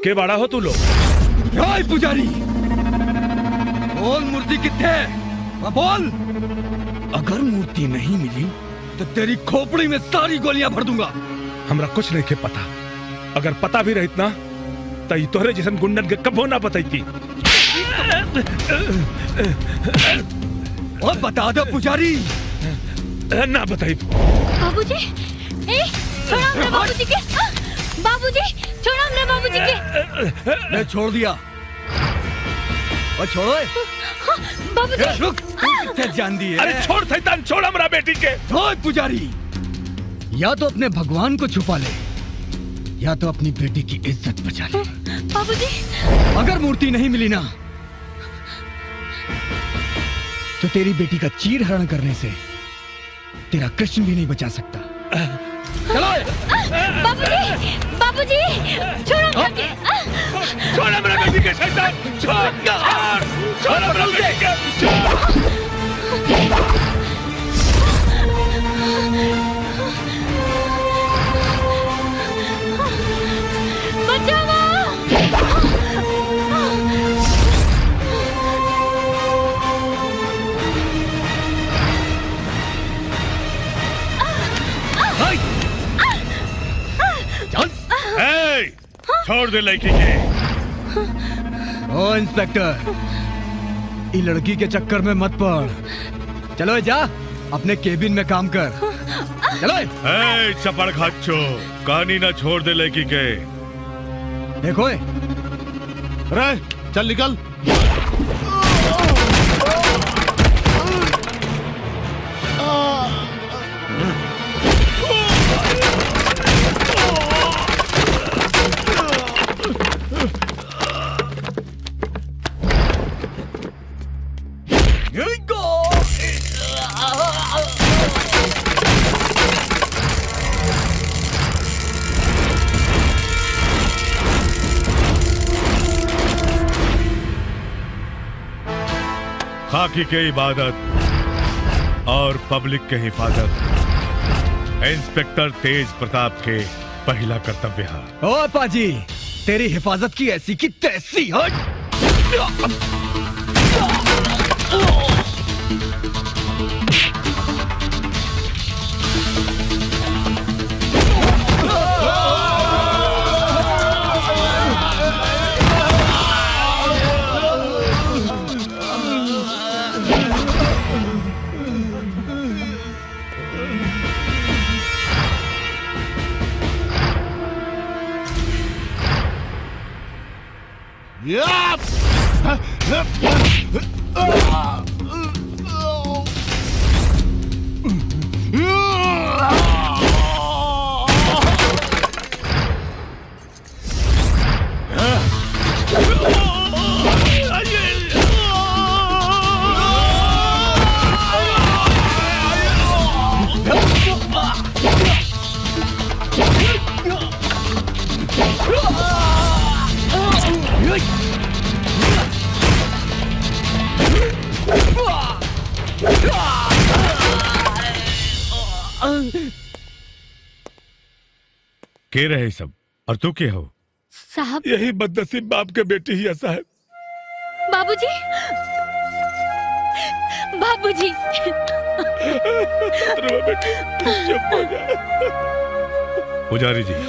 के बाड़ा हो तू लोग हाय पुजारी बोल मूर्ति कितने है? हाँ, बोल अगर मूर्ति नहीं मिली तो तेरी खोपड़ी में सारी गोलियां भर दूंगा हमरा कुछ नहीं के पता अगर पता भी रहित ना तो ई तोहरे जैसन गुंडन के कबो ना बताई और बता दो पुजारी ना बताई बाबूजी ए छोड़ा हमने बाबूजी के आ, बाबूजी छोड़ा हमने बाबूजी के मैं छोड़ दिया और छोड़ो ए। हाँ, बाबूजी ए, रुक तू कितने जान दी है अरे छोड़ शैतान छोड़ हमरा बेटी के छोड़ पुजारी या तो अपने भगवान को छुपा ले या तो अपनी बेटी की इज्जत बचा ले बाबूजी अगर मूर्ति नहीं मिली ना तो तेरी बेटी का चीर हरण करने से तेरा कृष्ण भी नहीं बचा सकता चलो बाबूजी बाबूजी छोड़ो हमरा के आ, छोड़ हमरा बेटी के शैतान छोड़ छोड़ छोड़ हमरा बेटी के छोड़ ए, छोड़ दे लड़की के ओ इंस्पेक्टर ये लड़की के चक्कर में मत पड़ चलो जा अपने केबिन में काम कर चलो ए चपड़ खाचो कहानी ना छोड़ दे लड़की के देखो रे चल निकल खाकी के इबादत और पब्लिक के हिफाजत इंस्पेक्टर तेज प्रताप के पहला कर्तव्य है ओ पाजी तेरी हिफाजत की ऐसी की तैसी हट के रहे सब और तू के हो साहब यही बदनसीब बाप के बेटी ही ऐसा है बाबूजी बाबूजी रो बेटी चुप हो जा पुजारी जी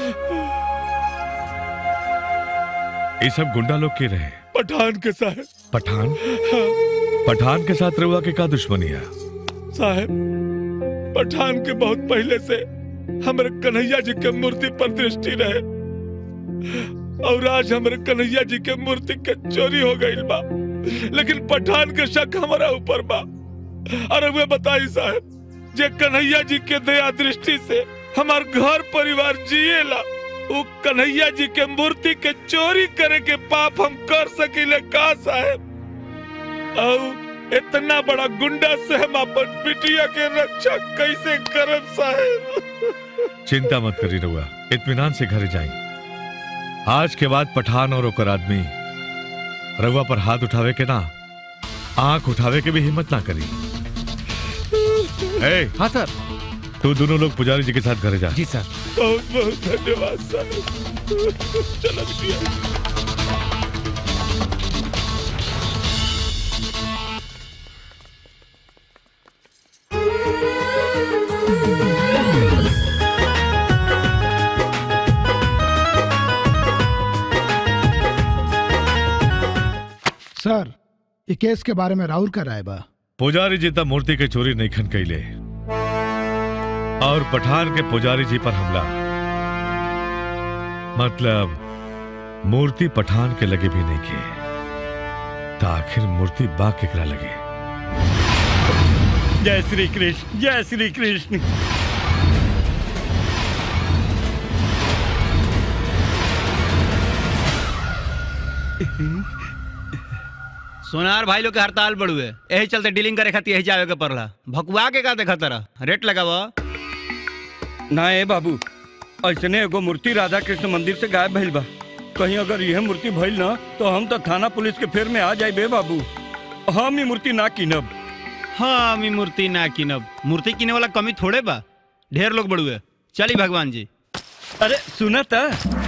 ये सब गुंडा लोग के रहे पठान के साहब पठान पठान के साथ रहुआ के का दुश्मनी है साहब पठान के बहुत पहले से हमारे कन्हैया जी के मूर्ति पर दृष्टि रहे और आज हमारे कन्हैया जी के मूर्ति के चोरी हो गई बा लेकिन पठान के शक हमारा ऊपर बा अरे वे बताई साहब जे कन्हैया जी के दया दृष्टि से हमार घर परिवार जिएला वो कन्हैया जी के मूर्ति के चोरी करे के पाप हम कर सकीले का साहब और इतना बड़ा गुंडा से हम अपन बिटिया के रक्षा कैसे करब साहब चिंता मत करी रहुआ इत्मीनान से घर जाई आज के बाद पठान और ओकर आदमी रहुआ पर हाथ उठावे के ना आंख उठावे के भी हिम्मत ना करी ए, हाँ सर तू दोनों लोग पुजारी जी के साथ घर जा जी सर बहुत बहुत धन्यवाद सर चलो बिटिया सर ये केस के बारे में राहुल का राय बा पुजारी जी तब मूर्ति के चोरी नहीं खन कैले और पठान के पुजारी जी पर हमला मतलब मूर्ति पठान के लगे भी नहीं के तो आखिर मूर्ति बा केकरा लगे जय श्री कृष्ण जय श्री कृष्ण सोनार भाई लोग के हड़ताल बढ़ुए यही चलते डीलिंग करे खातिर यही जावे के पड़ला भकुआ के का देखा तरह रेट लगाव ना ए बाबू ऐसने एगो मूर्ति राधा कृष्ण मंदिर से गायब भइल बा कहीं अगर यह मूर्ति भइल ना तो हम तो थाना पुलिस के फेर में आ जाए बे बाबू हम ही मूर्ति ना कीनब हाँ मी मूर्ति ना किनब मूर्ति किने वाला कमी थोड़े बा ढेर लोग बढ़ुए चली भगवान जी अरे सुना था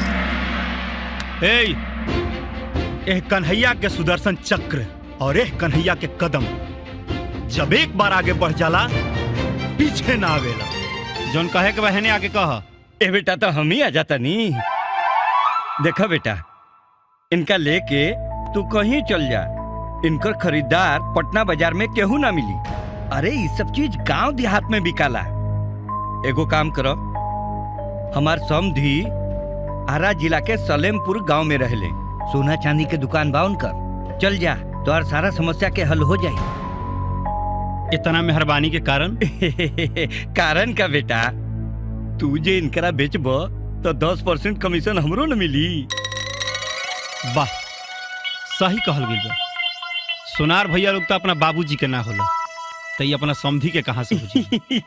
ए एह कन्हैया के सुदर्शन चक्र और एह कन्हैया के कदम जब एक बार आगे बढ़ जाला पीछे ना आवेला जौन कहे के बहने आगे कह ए बेटा तो हम ही आ जाता नी देखा बेटा इनका लेके तू कहीं चल जा इनकर खरीदार पटना बाजार में केहू ना मिली अरे ये सब चीज गांव देहात में बिकाला एगो काम करो हमार समधी आरा जिला के सलेमपुर गांव में रहले सोना चांदी के दुकान बा उनकर चल जा तो सारा समस्या के हल हो जाए इतना मेहरबानी के कारण कारण का बेटा तू जे इनकरा बेचब तो दस परसेंट कमीशन हमरो न मिली वाह सही कहल गई बा सोनार भैया लोग तो अपना बाबूजी के ना होला तो ये अपना समधी के कहाँ से बुझी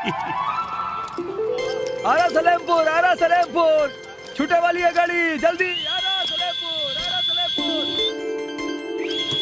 आरा सलेमपुर आरा सलेमपुर छूटे वाली है गाड़ी जल्दी आरा सलेमपुर आरा सलेमपुर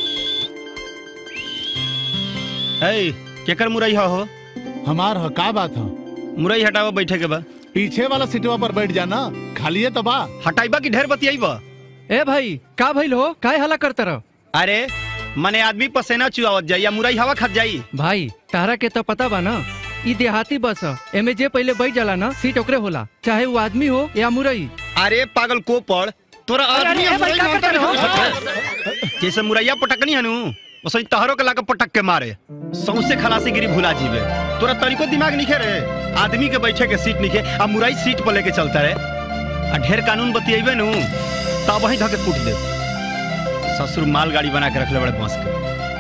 ए केकर मुरई हो हमार ह का बात है मुरई हटावा बैठे के बा पीछे वाला सीटवा पर बैठ जाना खाली है तो बा हटाइबा की ढेर बतियाइबा ए भाई का भइल हो काय हला करता रहो अरे मने आदमी पसेना चुआवत जाई या मुरई हवा खत जाई भाई तारा के तो पता बा ना ई देहाती बस ह एमे जे पहले बैठ जाला ना सीट ओकरे होला चाहे वो आदमी हो या मुरई अरे पागल को पड़ तोरा अरे, आदमी अरे, और भाई, मुरई का में करता अंतर रहो? है। जैसे मुरैया पटकनी हनु वैसे तहरो के लाके पटक के मारे सौसे खलासी गिरी भुला जीवे तोरा तनिको दिमाग निखे रे आदमी के बैठे के सीट निखे आ मुरई सीट पर लेके चलता रे आ ढेर कानून बतियेबे नु तब वही धके कूट दे ससुर माल गाड़ी बना के रखले बड़े बांस के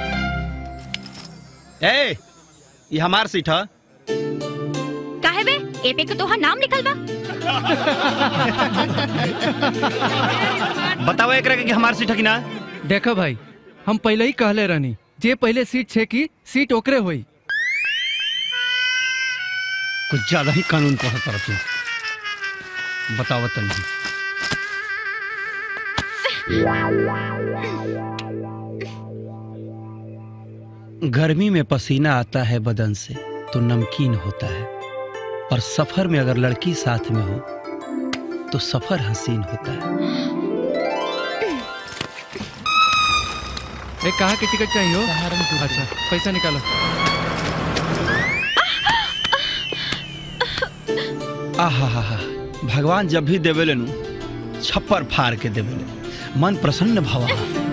ए ये हमार सीट है काहे बे ए पे के तोहार नाम लिखल बा बताओ एक कि हमार सीट है कि ना देखो भाई हम पहले ही कहले रहनी जे पहले सीट छे की सीट ओकरे होई कुछ ज्यादा ही कानून को तरफ तू बताओ तनी गर्मी में पसीना आता है बदन से तो नमकीन होता है और सफर में अगर लड़की साथ में हो तो सफर हसीन होता है ए कहाँ की टिकट चाहिए हो अच्छा पैसा निकालो आहा हा हा भगवान जब भी देवेले नु छप्पर फाड़ के देवेले मन प्रसन्न भवा